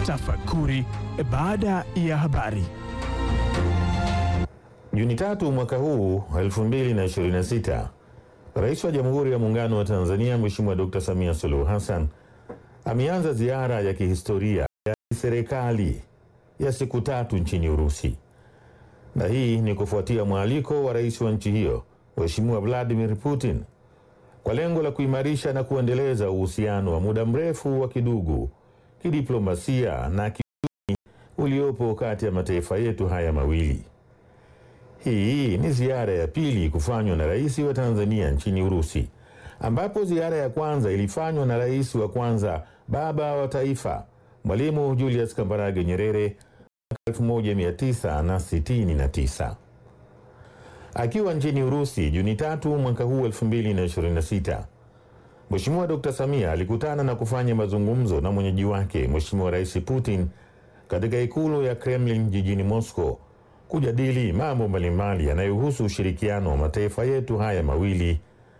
Tafakuri baada ya habari. Juni tatu mwaka huu 2026, Rais wa Jamhuri ya Muungano wa Tanzania Mheshimiwa Dr. Samia Suluhu Hassan ameanza ziara ya kihistoria ya serikali ya siku tatu nchini Urusi, na hii ni kufuatia mwaliko wa rais wa nchi hiyo Mheshimiwa Vladimir Putin kwa lengo la kuimarisha na kuendeleza uhusiano wa muda mrefu wa kidugu, kidiplomasia na kiuchumi uliopo kati ya mataifa yetu haya mawili. Hii ni ziara ya pili kufanywa na rais wa Tanzania nchini Urusi, ambapo ziara ya kwanza ilifanywa na rais wa kwanza baba wa taifa Mwalimu Julius Kambarage Nyerere mwaka 1969. Akiwa nchini Urusi Juni tatu mwaka huu 2026, Mheshimiwa Dr. Samia alikutana na kufanya mazungumzo na mwenyeji wake Mheshimiwa Rais Putin katika ikulu ya Kremlin jijini Moscow kujadili mambo mbalimbali yanayohusu ushirikiano wa mataifa yetu haya mawili.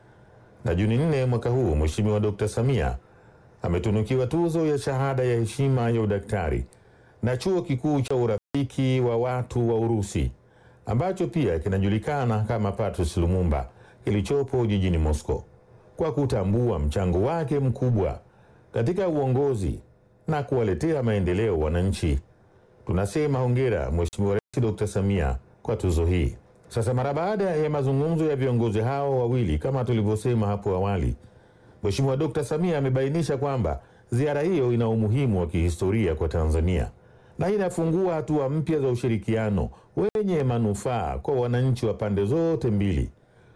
Na Juni nne mwaka huu Mheshimiwa Dr. Samia ametunukiwa tuzo ya shahada ya heshima ya udaktari na chuo kikuu cha urafiki wa watu wa Urusi ambacho pia kinajulikana kama Patrice Lumumba kilichopo jijini Moscow kwa kutambua mchango wake mkubwa katika uongozi na kuwaletea maendeleo wananchi. Tunasema hongera Mheshimiwa Rais Dr. Samia kwa tuzo hii. Sasa mara baada ya mazungumzo ya viongozi hao wawili, kama tulivyosema hapo awali, Mheshimiwa Dr. Samia amebainisha kwamba ziara hiyo ina umuhimu wa kihistoria kwa Tanzania na inafungua hatua mpya za ushirikiano wenye manufaa kwa wananchi wa pande zote mbili,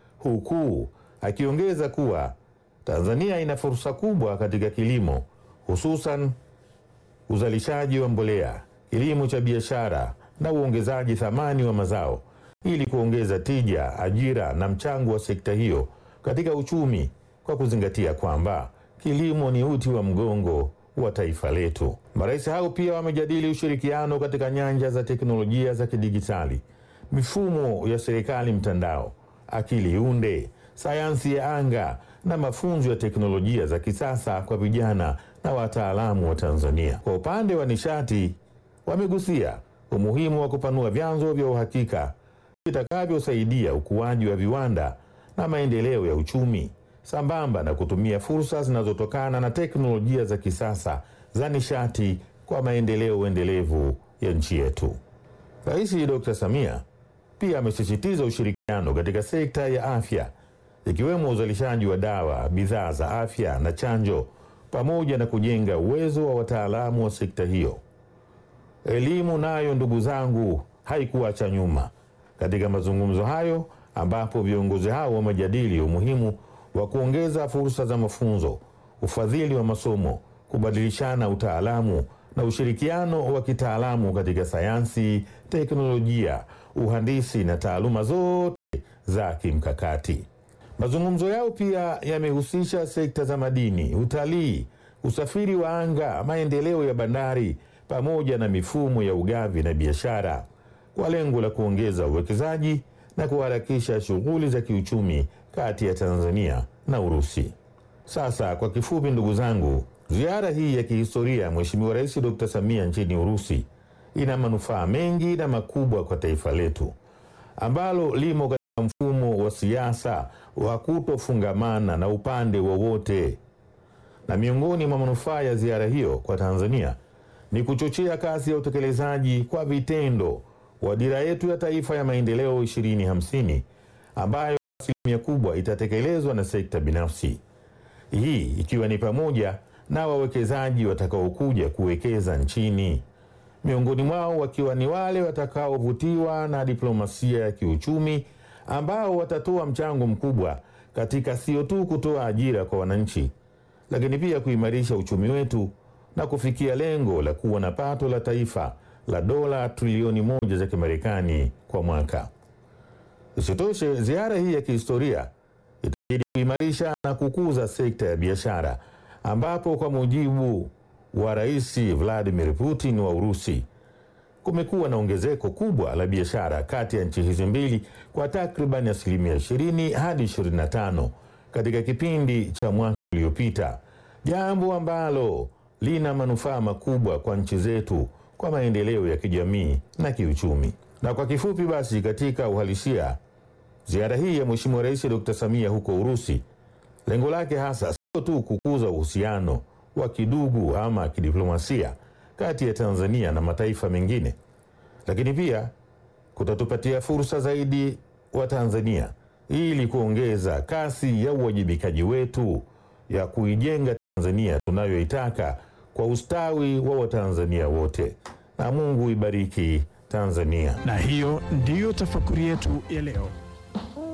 huku akiongeza kuwa Tanzania ina fursa kubwa katika kilimo, hususan uzalishaji wa mbolea, kilimo cha biashara na uongezaji thamani wa mazao ili kuongeza tija, ajira na mchango wa sekta hiyo katika uchumi kwa kuzingatia kwamba kilimo ni uti wa mgongo wa taifa letu. Marais hao pia wamejadili ushirikiano katika nyanja za teknolojia za kidijitali, mifumo ya serikali mtandao, akili unde, sayansi ya anga na mafunzo ya teknolojia za kisasa kwa vijana na wataalamu wa Tanzania. Kwa upande wa nishati, wamegusia umuhimu wa kupanua vyanzo vya uhakika vitakavyosaidia ukuaji wa viwanda na maendeleo ya uchumi sambamba na kutumia fursa zinazotokana na teknolojia za kisasa za nishati kwa maendeleo endelevu ya nchi yetu. Rais Dr. Samia pia amesisitiza ushirikiano katika sekta ya afya ikiwemo uzalishaji wa dawa, bidhaa za afya na chanjo pamoja na kujenga uwezo wa wataalamu wa sekta hiyo. Elimu nayo, ndugu zangu, haikuacha nyuma katika mazungumzo hayo, ambapo viongozi hao wamejadili umuhimu wa kuongeza fursa za mafunzo, ufadhili wa masomo, kubadilishana utaalamu na ushirikiano wa kitaalamu katika sayansi, teknolojia, uhandisi na taaluma zote za kimkakati. Mazungumzo yao pia yamehusisha sekta za madini, utalii, usafiri wa anga, maendeleo ya bandari pamoja na mifumo ya ugavi na biashara kwa lengo la kuongeza uwekezaji na kuharakisha shughuli za kiuchumi kati ya Tanzania na Urusi. Sasa kwa kifupi, ndugu zangu, ziara hii ya kihistoria ya Mheshimiwa Rais Dr. Samia nchini Urusi ina manufaa mengi na makubwa kwa taifa letu ambalo limo katika mfumo wa siasa wa kutofungamana na upande wowote. Na miongoni mwa manufaa ya ziara hiyo kwa Tanzania ni kuchochea kasi ya utekelezaji kwa vitendo wa dira yetu ya taifa ya maendeleo 2050 ambayo asilimia kubwa itatekelezwa na sekta binafsi, hii ikiwa ni pamoja na wawekezaji watakaokuja kuwekeza nchini, miongoni mwao wakiwa ni wale watakaovutiwa na diplomasia ya kiuchumi ambao watatoa mchango mkubwa katika sio tu kutoa ajira kwa wananchi, lakini pia kuimarisha uchumi wetu na kufikia lengo la kuwa na pato la taifa la dola trilioni moja za Kimarekani kwa mwaka. Isitoshe, ziara hii ya kihistoria itajidi kuimarisha na kukuza sekta ya biashara, ambapo kwa mujibu wa Rais Vladimir Putin wa Urusi, kumekuwa na ongezeko kubwa la biashara kati ya nchi hizi mbili kwa takriban asilimia 20 hadi 25 katika kipindi cha mwaka uliopita, jambo ambalo lina manufaa makubwa kwa nchi zetu kwa maendeleo ya kijamii na kiuchumi. Na kwa kifupi basi, katika uhalisia, ziara hii ya Mheshimiwa Rais Dr. Samia huko Urusi, lengo lake hasa sio tu kukuza uhusiano wa kidugu ama kidiplomasia kati ya Tanzania na mataifa mengine, lakini pia kutatupatia fursa zaidi wa Tanzania ili kuongeza kasi ya uwajibikaji wetu ya kuijenga Tanzania tunayoitaka kwa ustawi wa Watanzania wote. Na Mungu ibariki Tanzania. Na hiyo ndiyo tafakuri yetu ya leo.